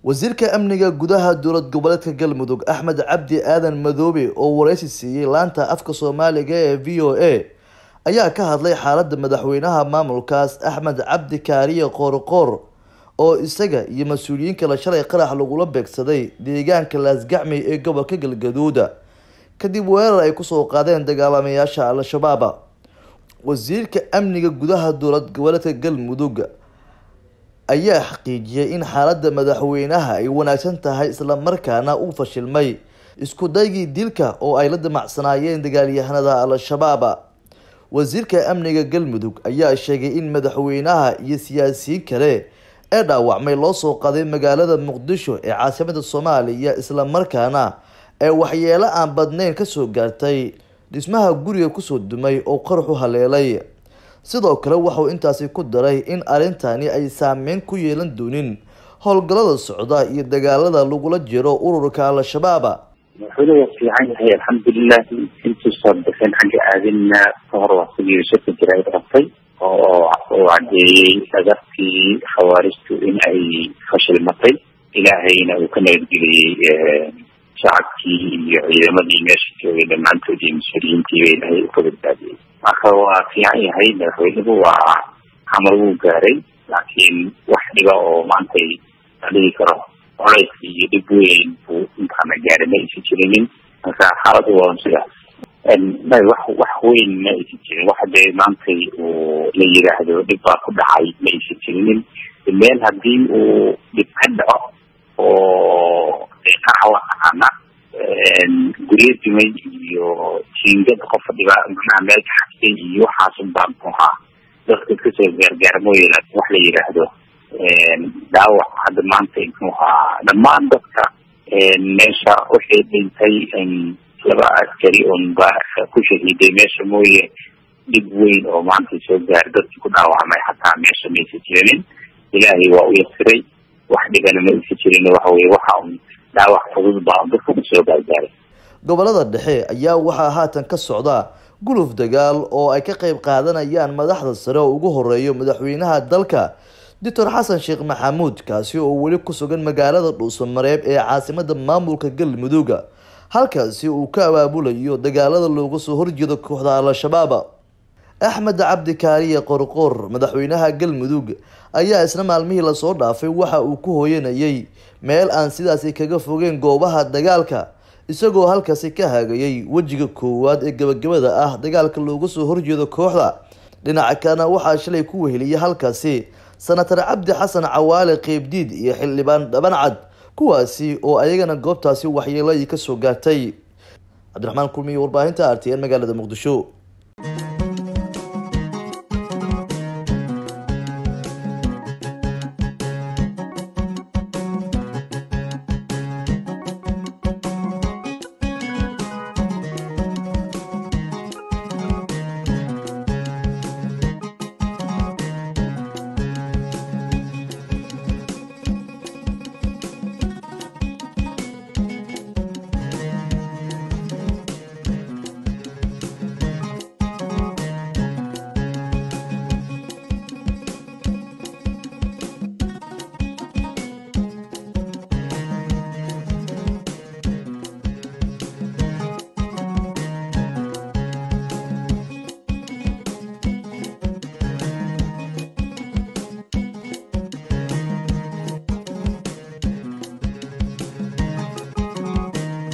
wasiirka amniga gudaha dowlad goboleedka galmudug axmed cabdi aadan madoobe oo wareysi siiyey laanta afka soomaaliga ee v o a ayaa ka hadlay xaalada madaxweynaha maamulkaas axmed cabdi kaariye qoorqoor oo isaga iyo mas-uuliyiin kale shalay qarax lagula beegsaday deegaanka laasgacmey ee gobolka galgaduuda kadib weerar ay kusoo qaadeen dagaalamayaasha al-shabaab wasiirka amniga gudaha dowlad goboleedka galmudug ayaa xaqiijiyay in xaalada madaxweynaha ay wanaagsan tahay islamarkaana uu fashilmay isku daygii dilka oo ay la damacsanaayeen dagaalyahanada al-shabaab wasiirka amniga galmudug ayaa sheegay in madaxweynaha iyo siyaasiyiin kale ee dhaawacmay loo soo qaaday magaalada muqdisho ee caasimada soomaaliya islamarkaana ee waxyeelo aan badneyn kasoo gaartay dhismaha guriga kusoo dumay oo qaraxu haleelay sidoo kale waxauu intaasi ku daray in arrintani ay saameyn ku yeelan doonin howlgallada socda iyo dagaalada lagula jiro ururka al-shabaab madaxweyne waa fiican yahay alxamdulilahi intuusan bixin xagga aadinna ka hor waa sidii shaka jira ay qabtay oo uu cadeeyey dhagartii khawaarijtu in ay fashilmatay ilaahayna uu ka nabadgeliyey shacabkii iyo ciidamadii meesha joogay dhammaantood iyo mas-uuliyiintiiba ilaahay uu ka badbaadiyey marka waa fiican yahay madaxweynuhu waa xamar wuu gaaray laakiin wax dhiba oo maantay la dhigi karo colays iyo dhib weyn buu intaana gaaray ma aysan jirinin marka xaaladu waa sidaas may wax wax weyn ma aysan jirin waxa dee maantay uu la yiraahdo dhib baa ku dhacay ma aysan jirinin meel haddii uu dhib ka dhaco oo qaxa waa taqaana guryo dumay iyo jiingada qofa dhiba macnaha meel ka xabsay iyo waxaasun baa muxuhaa dadka kasoo gaargaar mooye laakin wax la yiraahdo dhaawac hadda maanta muxuhaa dhammaan dadka meesha waxay dhintay laba askari un ba ku shahiiday meesha mooye dhib weyn oo maanta soo gaar dadki ku dhaawacmay xataa meesha maysa jirinin ilaahay waa u yasiray wax dhibana ma aysa jirin waxa weye waxa un dhaawac fudud baa dadka usoo gaargaaray gobolada dhexe ayaa waxaa haatan ka socda guluf dagaal oo ay ka qeyb qaadanayaan madaxda sare oo ugu horeeyo madaxweynaha dalka doctor xasan sheekh maxamuud kaasi oo weli ku sugan magaalada dhuusamareeb ee caasimada maamulka galmudug halkaasi uu ka abaabulayo dagaalada looga soo horjeedo kooxda al-shabaab axmed cabdi kaariye qorqoor madaxweynaha galmudug ayaa isna maalmihii lasoo dhaafay waxa uu ku hooyanayay meel aan sidaasi kaga fogeen goobaha dagaalka isagoo halkaasi ka hagayay wejiga koowaad ee gabagabada ah dagaalka looga soo horjeedo kooxda dhinaca kalena waxaa shalay ku weheliyay halkaasi sanatar cabdi xasan cawaale qeybdiid iyo xildhibaan dhabancad kuwaasi oo ayagana goobtaasi waxyeelo ay kasoo gaartay cabdiraxmaan kulmiye warbaahinta r t n magaalada muqdisho